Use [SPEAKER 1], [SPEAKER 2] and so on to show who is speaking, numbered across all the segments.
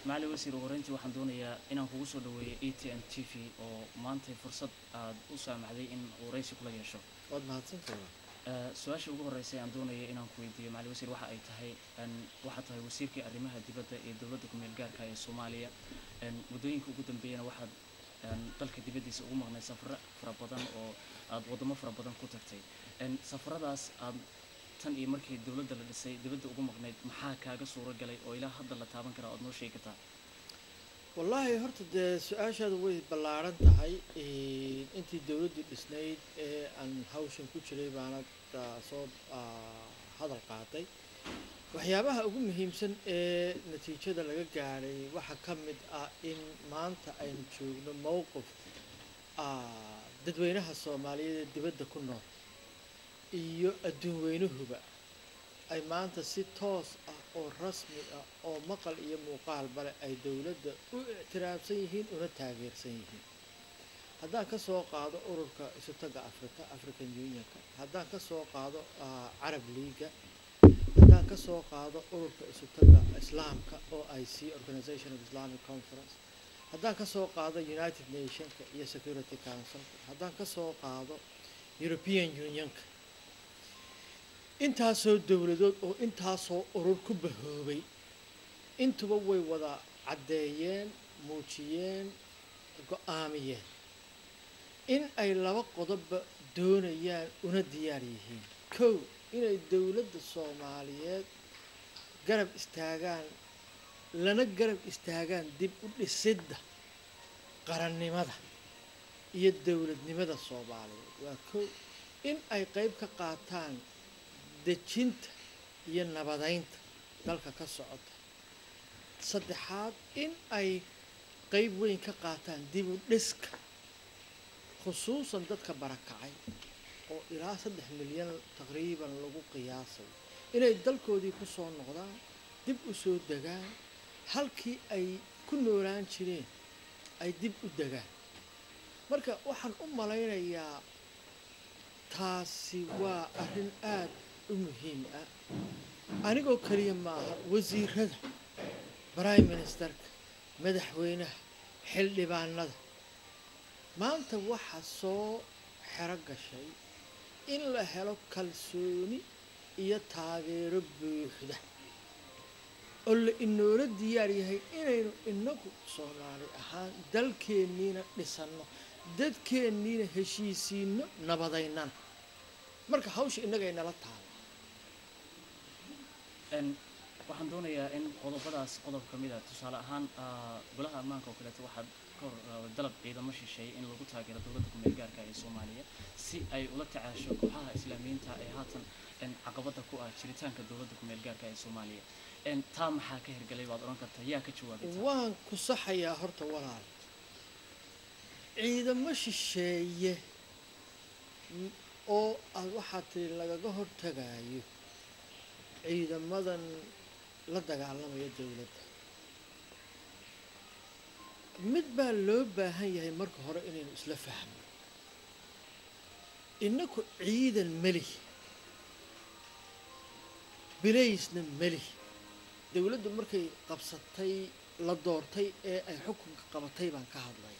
[SPEAKER 1] macali wasiir ugu horreyntii waxaan doonayaa inaan kugu soo dhaweeyo e t n t v oo maantay fursad aad u saamaxday in uu raysi kula yeesho
[SPEAKER 2] waad mahadsantahay
[SPEAKER 1] Eh, su-aasha ugu horreysay aan doonaya inaan ku weydiiyo macali wasiir waxa ay tahay en, waxaad tahay wasiirkii arrimaha dibadda ee dowladda ku-meel gaarka ee soomaaliya En, muddooyinka ugu dambeeyana waxaad en, dalka dibaddiisa ugu maqnay safaro fara badan oo aad waddamo fara badan ku tagtay En, safaradaas aad tan iyo markii dowladda la dhisay dibadda ugu maqnayd maxaa kaaga suuro galay oo ilaa hadda la taaban karaa ood noo sheegi kartaa
[SPEAKER 2] wallaahi horta dee su-aashaadu way ballaaran tahay Een, intii dowladdu dhisnayd ee aan hawshan ku jiray baana daa soo ah, hadal qaaday waxyaabaha ugu muhiimsan ee natiijada laga gaadhay waxaa ka mid ah in maanta aynu joogno mowqif ah, dadweynaha soomaaliyeed ee dibadda ku nool iyo adduun weynuhuba ay maanta si toos ah oo rasmi ah oo maqal iyo muuqaalba leh ay dowladda u ictiraafsan yihiin una taageersan yihiin haddaan ka soo qaado ururka isutaga africa african unionka haddaan ka soo qaado ah, carab leaga haddaan ka soo qaado ururka isutaga islaamka oo i c organization of islamic conference haddaan ka soo qaado united nationka iyo security councilka haddaan ka soo qaado european unionka intaasoo dowladood oo intaasoo urur ku bahoobay intuba way wada caddeeyeen muujiyeen go-aamiyeen in ay laba qodobba doonayaan una diyaar yihiin kow inay dowladda soomaaliyeed garab istaagaan lana garab istaagaan dib u dhisidda qarannimada iyo dowladnimada soomaaliyeed waa kow in ay qeyb ka qaataan dejinta iyo nabadaynta dalka ka socota saddexaad in ay qeyb weyn ka qaataan dib u dhiska khusuusan dadka barakacay oo ilaa saddex milyan taqriiban lagu qiyaasay inay dalkoodii ku soo noqdaan dib u soo degaan halkii ay ku noolaan jireen ay dib u degaan marka waxaan u malaynayaa taasi waa arrin aada u muhiim ah anigoo keliya maaha wasiirada prime ministerka madaxweynaha xildhibaanada maanta waxaa soo xero gashay in la helo kalsooni iyo taageero buuxda oo la inoola diyaar yahay inaynu inagu soomaali ahaan dalkeenniina dhisanno dadkeenniina heshiisiinno nabadaynana marka hawsha innagay nala taala
[SPEAKER 1] En, waxaan doonayaa in qodobadaas qodob ka mid a tusaale ahaan ah, golaha ammaanka oo kaleeto waxaad ka hor ah, dalab ciidamo shisheeye in lagu taageero dowladda ku-meel gaarka ee soomaaliya si ay ula tacaasho kooxaha islaamiyiinta ee haatan en, caqabada ku ah jiritaanka dowladda ku-meel gaarka ee soomaaliya En, taa maxaa ka hirgalay baad odhan kartaa yaa ka jawaabay taa?
[SPEAKER 2] waan ku saxayaa horta walaal ciidamo shisheeye m- oo aad waxaa tiri lagaga hortagayo ciidamadan la dagaalamaya dowladda mid baa loo baahan yahay marka hore inaynu isla fahmo inaku ciidan meli bilaysna meli dowladdu markay qabsatay la doortay ee ay xukunka qabatay baan ka hadlay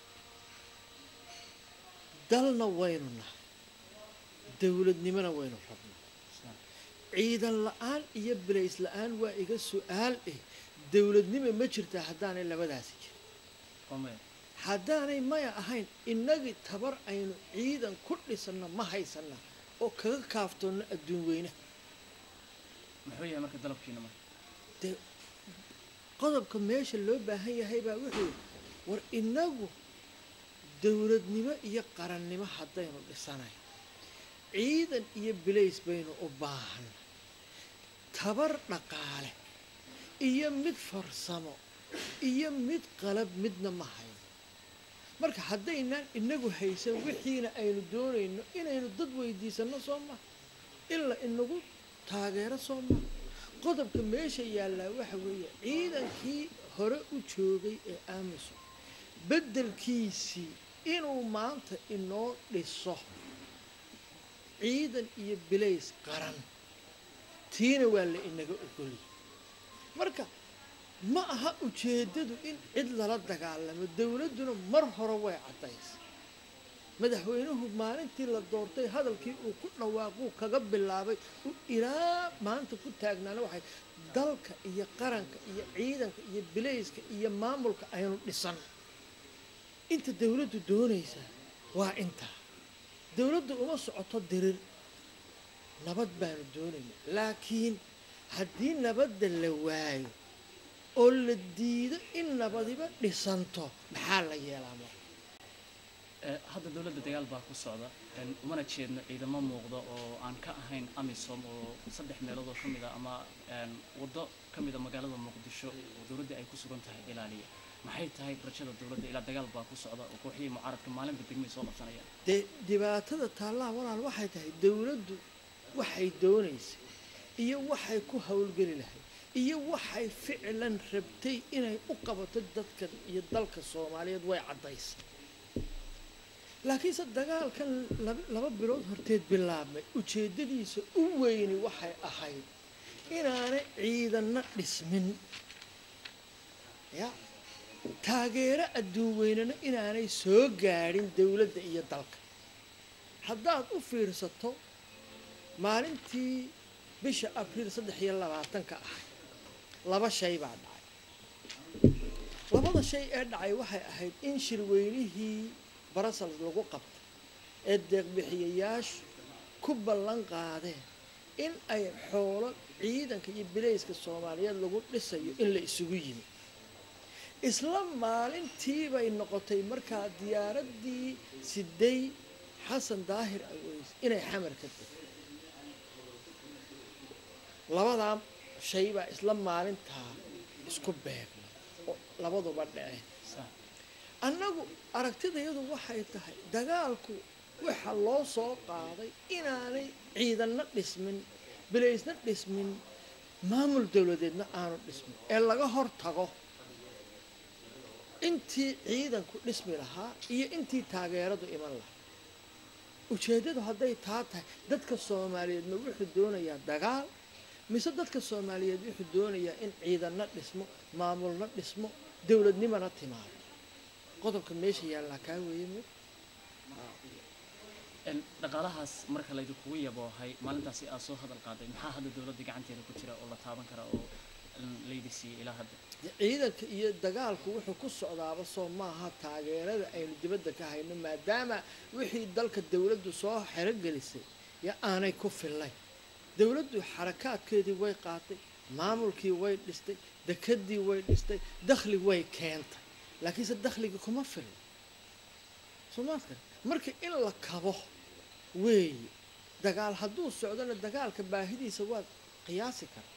[SPEAKER 2] dalna waynu nahay dowladnimona waynu rabnaa ciidan la-aan iyo bilays la-aan waa iga su-aal eh dowladnimo ma jirtaa haddaanay labadaasi jirin
[SPEAKER 1] Waa maya.
[SPEAKER 2] haddaanay maya ahayn innagii tabar aynu ciidan ku dhisanno ma haysanna oo kaga kaaftoonno adduun weynaha
[SPEAKER 1] muxuu yahay marka dalabkiina marka
[SPEAKER 2] dee qodobka meesha loo baahan yahay baa wuxuu war inagu dowladnimo iyo qarannimo haddaynu dhisanayn ciidan iyo bilays baynu u baahan tabar dhaqaale iyo mid farsamo iyo mid qalab midna ma hayno marka haddaynaan inagu haysan wixiina aynu doonayno inaynu dad weydiisanno soo maha ilaa inagu taageero soo maha qodobka meesha yaallaa waxa weeye ciidankii hore u joogay ee aamuson beddelkiisii inuu maanta inoo dhiso ciidan iyo bilays qaran tiina waa la inaga ogoliyay marka ma aha ujeeddadu in cid lala dagaalamo dowladduna mar hore way caddaysay madaxweynuhu maalintii la doortay hadalkii uu ku dhawaaquu kaga bilaabay u ilaa maanta ku taagnaana waxay dalka iyo qaranka iyo ciidanka iyo bilayska iyo maamulka aynu dhisan inta dowladdu doonaysa waa intaa dowladdu uma socoto dirir nabad baanu doonaynaa laakiin haddii nabadda la waayo oo la diido in nabadiba dhisanto maxaa la yeelaa marka
[SPEAKER 1] Eh, hadda dowladda dagaal baa ku socda een, umana jeedno ciidamo muuqda oo aan ka ahayn amisom oo saddex meelood oo ka mid a ama een, waddo ka mid a magaalada muqdisho oo dowladda ay ku sugan tahay ilaaliya maxay tahay rajada dowladda ilaa dagaal baa ku socda oo kooxihii mucaaradka maalinba degmay soo qabsanayaan
[SPEAKER 2] dee dhibaatada taallaha walaal waxay tahay dowladdu waxay doonaysay iyo waxay ku howlgeli lahayd iyo waxay ficlan rabtay inay u qabato dadkan iyo dalka soomaaliyeed way caddaysay laakiinse dagaalkan laba- laba bilood horteed bilaabmay ujeeddadiisa u weyni waxay ahayd inaanay ciidanna dhismin ya taageero adduun weynena inaanay soo gaadhin dowladda iyo dalka haddaad u fiirsato maalintii bisha abriil saddex iyo labaatanka ahayd laba shay baa dhacay labada shay ee dhacay waxay ahayd in shirweynihii brussels lagu qabtay ee deeqbixiyayaashu ku ballan qaadeen in ay xoolo ciidanka iyo bilayska soomaaliyeed lagu dhisayo in la isugu yimi isla maalintii bay noqotay markaa diyaaraddii siday xasan daahir aweys inay xamar ka degto labadaa shay baa isla maalintaa isku beegmay oo labaduba dhaceen
[SPEAKER 1] Sa-
[SPEAKER 2] annagu aragtidayadu waxay tahay dagaalku waxa loo soo qaaday inaanay ciidanna dhismin bilaysna dhismin maamul dowladeedna aanu dhismin ee laga hor tago intii ciidanku dhismi lahaa iyo intii taageeradu iman lahaa ujeeddadu hadday taa tahay dadka soomaaliyeed ma wuxuu doonayaa dagaal mise dadka soomaaliyeed wuxuu doonayaa in ciidanna dhismo maamulna dhismo dowladnimana timaado qodobka meesha yaallaa kaa weeye mo
[SPEAKER 1] een, dhaqaalahaas marka laydinkugu yaboohay maalintaasi aad soo hadal qaaday maxaa hadda dowladda gacanteeda ku jira oo la taaban kara oo een, laydi siiyey ilaa hadda
[SPEAKER 2] ciidanka iyo dagaalku wuxuu ku socdaaba soo maaha taageerada aynu dibadda ka hayno maadaama wixii dalka dowladdu soo xerogelisay yo aanay ku fillayn dowladdu xarakaadkeedii way qaatay maamulkii way dhistay dekedii way dhistay dakhli way keentay laakiinse dakhligii kuma filno soomaadka marka in la kabo weeye dagaal hadduu socdona dagaalka baahidiisa waad qiyaasi karta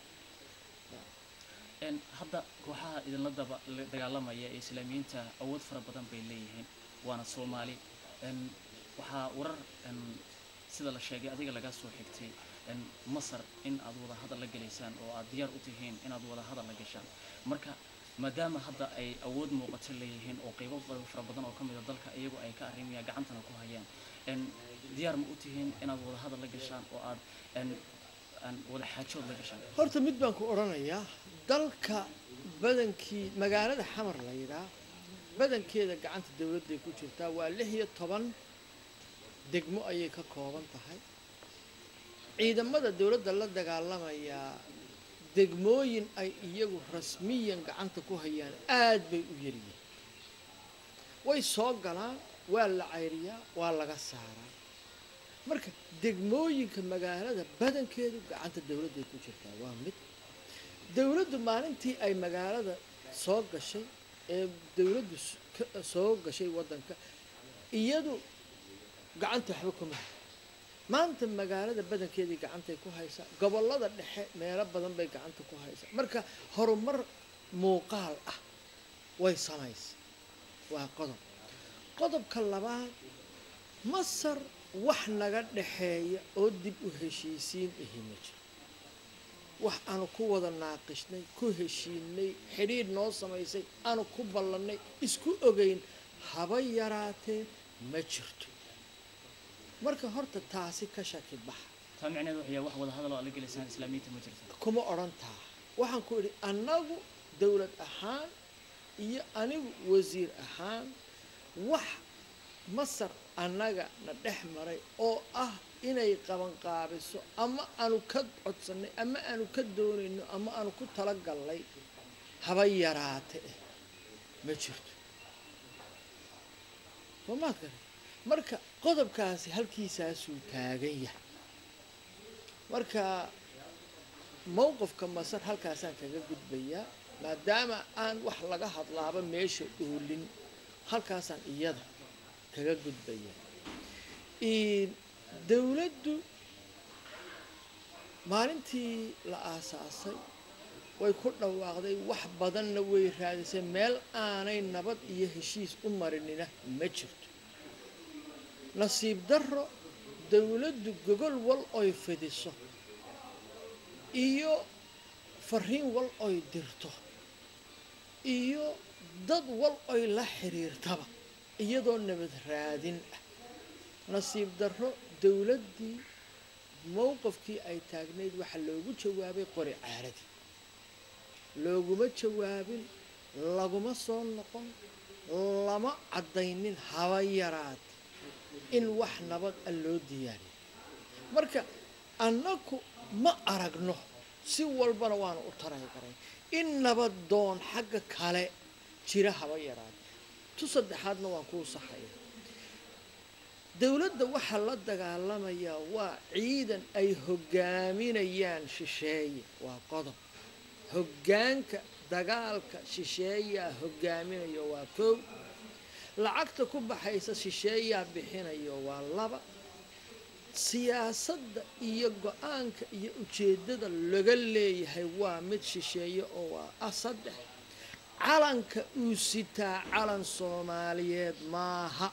[SPEAKER 1] Een, hadda kooxaha idinla daba la- dagaalamaya ee islaamiyiinta awood fara badan bay leeyihiin waana soomaali Een, waxaa warar een, sida la sheegay adiga laga soo xigtay een, masar in aad wada hadal la gelaysaan oo aad diyaar u tihiin inaad wada hadal la gashaan marka maadaama hadda ay awood muuqato leeyihiin oo qaybo badan fara badan oo ka mid a dalka iyagu ay ka arrimayaan gacantana ku hayaan een, diyaar ma u tihiin inaad wada hadal la gashaan oo aad een, aan wada xaajood la gashaan
[SPEAKER 2] horta mid baan ku odhanayaa dalka badankii magaalada xamar la yidhaa badankeeda gacanta dowladday ku jirtaa waa lix iyo toban degmo ayay ka kooban tahay ciidamada dowladda la dagaalamayaa degmooyin ay iyagu rasmiyan gacanta ku hayaan aad bay u yaryihiin way soo galaan waa la cayriyaa waa laga saaraa marka degmooyinka magaalada badankeedu gacanta dowladday ku jirtaa waa mid dowladdu maalintii ay magaalada soo gashay ee dowladdu s- ka- soo gashay waddanka iyadu gacanta waxba kuma hay maanta magaalada badankeedii gacantay ku haysaa gobollada dhexe meelo badan bay gacanta ku haysaa marka horumar muuqaal ah way samaysay waa qodob qodobka labaad masar wax naga dhexeeya oo dib u heshiisiin ihi ma jiro wax aanu ku wada naaqishnay ku heshiinay xidhiidh noo samaysay aanu ku ballannay isku ogeyn haba yaraatee ma jirto marka horta taasi ka shaki baxa
[SPEAKER 1] taa micneheedu waxay wax wada hadal oo aad la gelaysaan islaamiyiinta ma jirto
[SPEAKER 2] kuma odhan taa waxaan ku idhi annagu dowlad ahaan iyo anigu wasiir ahaan wax masar annaga na dhex maray oo ah inay qabanqaabiso ama aanu ka codsanay ama aanu ka doonayno ama aanu ku talagallay haba yaraate eh ma jirto soomaad gare marka qodobkaasi halkiisaasuu taagan yahay marka mowqifka masar halkaasaan kaga gudbayaa maadaama aan wax laga hadlaaba meesha oolin halkaasaan iyada kaga gudbayaa dowladdu maalintii la aasaasay way ku dhawaaqday wax badanna way raadisay meel aanay nabad iyo heshiis u marinina ma jirto nasiib darro dowladdu gogol wal oy fidiso iyo fariin wal oy dirto iyo dad wal oy la xiriirtaba iyadoo nabad raadin ah nasiib darro dowladdii mowqifkii ay taagnayd waxaa loogu jawaabay qori caaradii looguma jawaabin laguma soo noqon lama caddaynin haba yaraad in wax nabad a loo diyaariyo marka annaku ma aragno si walbana waanu u taray garay in nabad doon xagga kale jira haba yaraad tu saddexaadna waan kuu saxaya dowladda waxaa la dagaalamayaa waa ciidan ay hoggaaminayaan shisheeye waa qodob hoggaanka dagaalka shisheeyaa hoggaaminayo waa kow lacagta ku baxaysa shisheeyaa bixinayo waa laba siyaasadda iyo go-aanka iyo ujeeddada laga leeyahay waa mid shisheeye oo waa ah saddex calanka uu sitaa calan soomaaliyeed maaha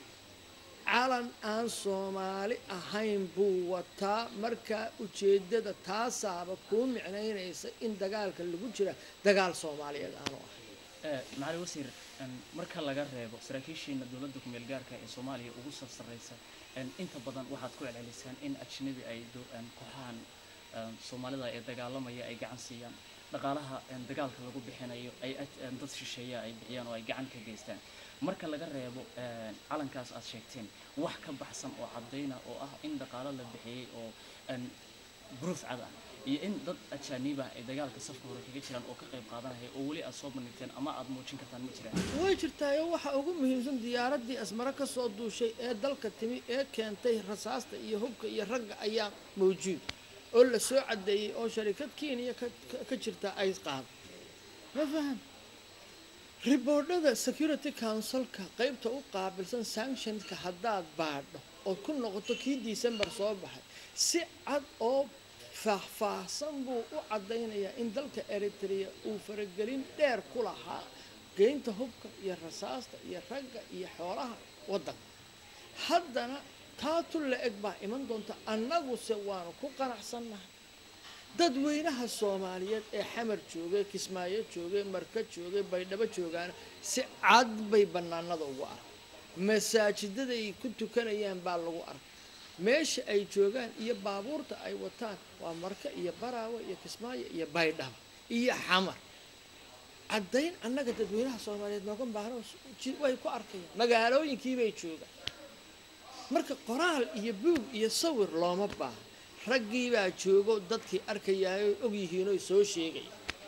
[SPEAKER 2] calan aan soomaali ahayn buu wataa markaa ujeeddada taasaaba kuu micnaynaysa in dagaalka lagu jira dagaal soomaaliyeed aanu ahayn
[SPEAKER 1] macali wasiir marka laga reebo saraakiishiina dowladda kumeel gaarka ee soomaaliya ugu soo sarreysa inta badan waxaad ku celcelisaan in ajnabi ay kooxahan soomaalida ee dagaalamaya ay gacan siiyaan dhaqaalaha dagaalka lagu bixinayo ay dad shisheeya ay bixiyaan oo ay gacan ka geystaan marka laga reebo calankaas aad sheegteen wax ka baxsan oo caddayna oo ah in dhaqaalo la bixiyey oo bruuf cad ah iyo in dad ajaaniibah ay dagaalka safka hore kaga jiraan oo ka qayb qaadanaya oo weli aad soo bandhigteen ama aad muujin kartaan ma jiraan
[SPEAKER 2] way jirtaayo waxa ugu muhiimsan diyaaraddii asmare ka soo duushay ee dalka timi ee keentay rasaasta iyo hubka iyo ragga ayaa mawjuud oo la soo caddeeyey oo sharikad kenya ka jirta ay qaado ma faham riboodhada security councilka qeybta u qaabilsan sanctionka haddaad baadho ood ku noqoto kii december soo baxay si cad oo faahfaahsan buu u caddaynayaa in dalka eritrea uu faragelin dheer ku lahaa geynta hubka iyo rasaasta iyo ragga iyo xoolaha waddanka haddana taatu la eg baa iman doonta annaguse waanu ku qanacsannahay dadweynaha soomaaliyeed ee xamar joogay kismaayo joogay marka joogay baydhabo joogaana si cad bay bannaanada ugu arkay masaajidaday ku tukanayaan baa lagu arkay meesha ay joogaan iyo baabuurta ay wataan waa marka iyo baraawe iyo kismaayo iyo baydhabo iyo xamar caddayn annaga dadweynaha soomaaliyeed nooga baahno way ku arkayaan magaalooyinkiibay joogaan marka qoraal iyo buug iyo sawir looma baaha raggii baa joogo dadkii arkayaayo og yihiinoo soo sheegaya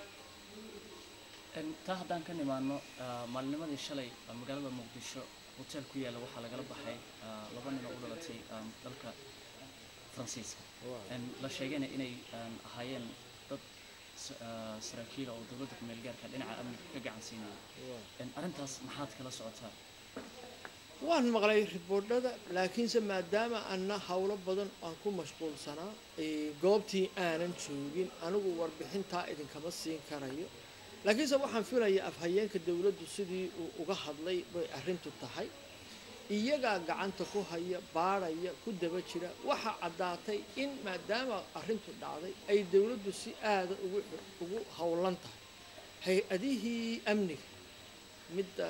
[SPEAKER 1] taa haddaan ka nimaano maalinimadii shalay magaalada muqdisho hotel ku yaalla waxaa lagala baxay laba nin oo u dhalatay dalka faransiiska la sheegayna inay ahaayeen dad saraakiila oo dowladda kumeel gaarka dhinaca amniga ka gacan siinaya arrintaas maxaad kala socotaa
[SPEAKER 2] waan maqlay riboodhada laakiinse maadaama anna howlo badan aan ku mashquulsanaa goobtii aanan joogin anigu warbixintaa idinkama siin karayo laakiinse waxaan filayaa afhayeenka dowladdu sidii uu uga hadlay bay arrintu tahay iyagaa gacanta ku haya baadhaya ku daba jira waxaa caddaatay in maadaama arrintu dhacday ay dowladdu si aada ugu ugu howlan tahay hay-adihii amniga midda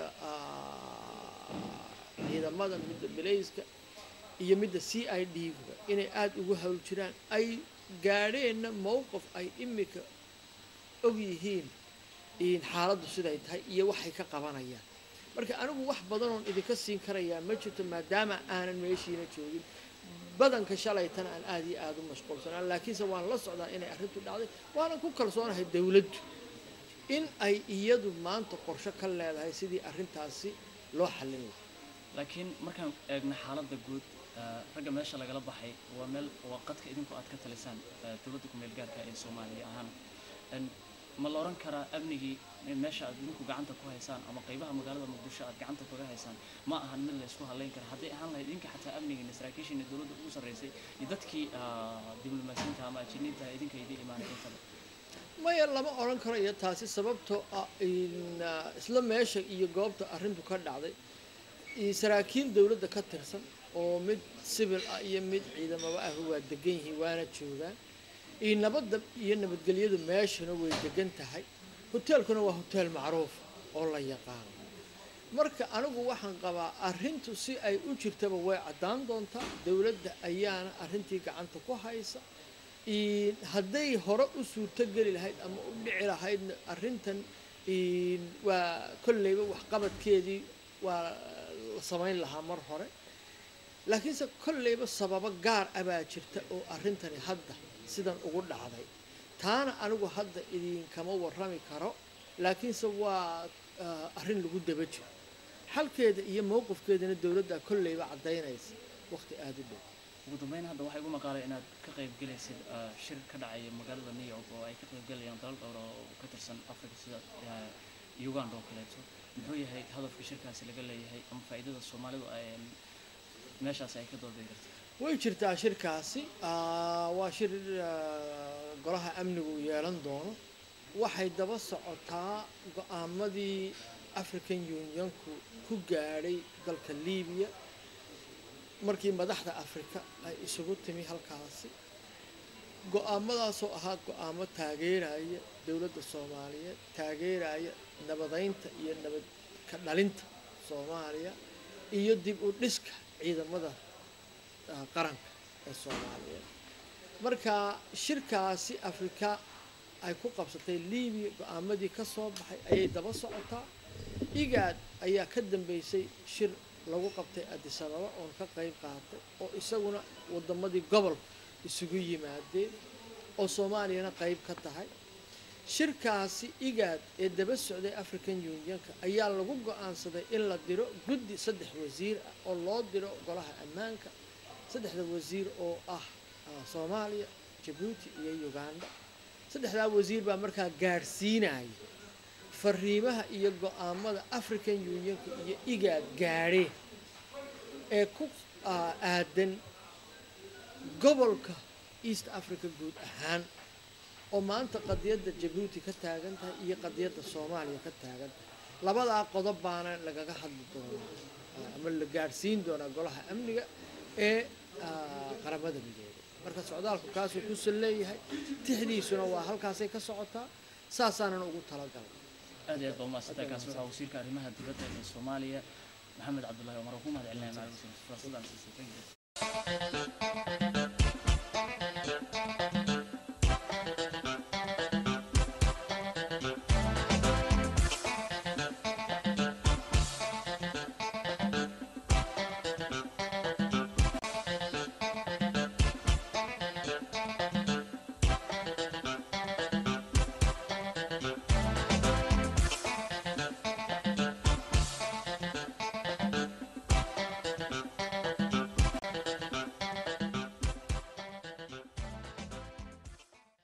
[SPEAKER 2] ciidamada midda bilayska iyo midda c i d ga inay aada ugu hawl jiraan ay gaadheenna mowqif ay imika og yihiin in xaaladdu siday tahay iyo waxay ka qabanayaan marka anigu wax badan oon idinka siin karayaa ma jirto maadaama aanan meeshiina joogin badanka shalaytana aan aada iyo aada u mashquulsanaa laakiinse waan la socdaa inay arrintu dhacday waanan ku kalsoonahay dowladdu in ay iyadu maanta qorsho ka leedahay sidii arrintaasi loo xallin lahaa
[SPEAKER 1] laakiin markaan eegno xaaladda guud eh, ragga meesha lagala baxay waa meel waa qadka idinku aad ka talisaan eh, dowladda ku meel gaarka ee soomaaliya ahaan En, ma la oran karaa amnigii in meesha aad idinku gacanta ku haysaan ama qaybaha magaalada muqdisho aad gacanta kaga haysaan ma ahan mid la isku halayn kara hadday ahaan lahayd idinka xataa amnigiina saraakiishiina dowladda ugu sarreysay iyo dadkii ah, diblomaasiyiinta ama ajiniinta idinka idin imaanay intaba
[SPEAKER 2] maya lama odhan karo iyo taasi sababtoo ah in ah, isla meesha iyo goobta arrintu ka dhacday iyo saraakiil dowladda ka tirsan oo mid sibil ah iyo mid ciidamaba ah waa degan yihiin waana joogaan iyo nabadda iyo nabadgelyadu meeshana way degan tahay hoteelkuna waa hoteel macruuf oo la yaqaano marka anigu waxaan qabaa arrintu si ay u jirtaba way caddaan doontaa dowladda ayaana arrintii gacanta ku haysa in hadday hore u suurtogeli lahayd ama u dhici lahaydna arrintan in waa kolleyba waxqabadkeedii waa la samayn lahaa mar hore laakiinse kolleyba sababo gaar ah baa jirta oo arrintani hadda sidan ugu dhacday taana anigu hadda idinkama warrami karo laakiinse waa ah, arrin lagu daba jiro xalkeeda iyo mowqifkeedana dowladda kolleyba caddaynaysa waqti aada u dhow
[SPEAKER 1] ugu dambeyn hadda waxaa igu maqaalay inaad ka qayb gelaysid ah, shir ka dhacaya magaalada new york oo ay ka qayb galayaan dalal dhowr oo ka tirsan africa sida ah, uganda oo kaleeto muxuu yahay hadafka shirkaasi laga leeyahay ama faa'iidada soomaalidu ay meeshaasi ay ka doodey karta
[SPEAKER 2] way jirtaa shirkaasi ah, waa shir ah, golaha amnigu uu yeelan doono waxay daba socotaa go-aamadii african unionku ku gaadhay dalka libiya markii madaxda afrika ay isugu timi halkaasi go-aamadaasoo ahaa go-aamo taageeraya dowladda soomaaliyeed taageeraya nabadeynta iyo nabad ka dhalinta soomaaliya iyo dib u dhiska ciidamada ah, qaranka ee soomaaliyeed marka shirkaasi afrika ay ku qabsatay libiya go-aamadii ka soo baxay ayay daba socotaa igaad ayaa ka dambeysay shir lagu qabtay addis ababa oon ka qayb qaatay oo isaguna wadamadii gobolka isugu yimaadeen oo soomaaliyana qayb ka tahay shirkaasi igaad ee daba socday african unionka ayaa lagu go-aansaday in la diro guddi saddex wasiir ah oo loo diro golaha ammaanka saddexda wasiir oo ah ah, soomaaliya jabuuti iyo uganda saddexdaa wasiir baa markaa gaadhsiinaya fariimaha iyo go-aamada african unionka iyo igaad gaadheen ee ku ah, aadan gobolka east africa guud ahaan oo maanta qadiyadda jabuuti ka taagan tahay iyo qadiyadda soomaaliya ka taagan tahay labadaa qodob baana lagaga hadli doonaa ah, ama la gaadhsiin doonaa golaha amniga ee ah, qaramada midoobay marka socdaalku kaasuu kusan leeyahay tixdiisuna waa halkaasay ka socotaa saasaanan ugu talagalay
[SPEAKER 1] aad iyo aad baa umahadsantahay kaasi waxaa wasiirka arrimaha dibadda ee soomaaliya maxamed cabdullaahi cumar oo ku mahad celinaya macalin fursadaan siisay thank you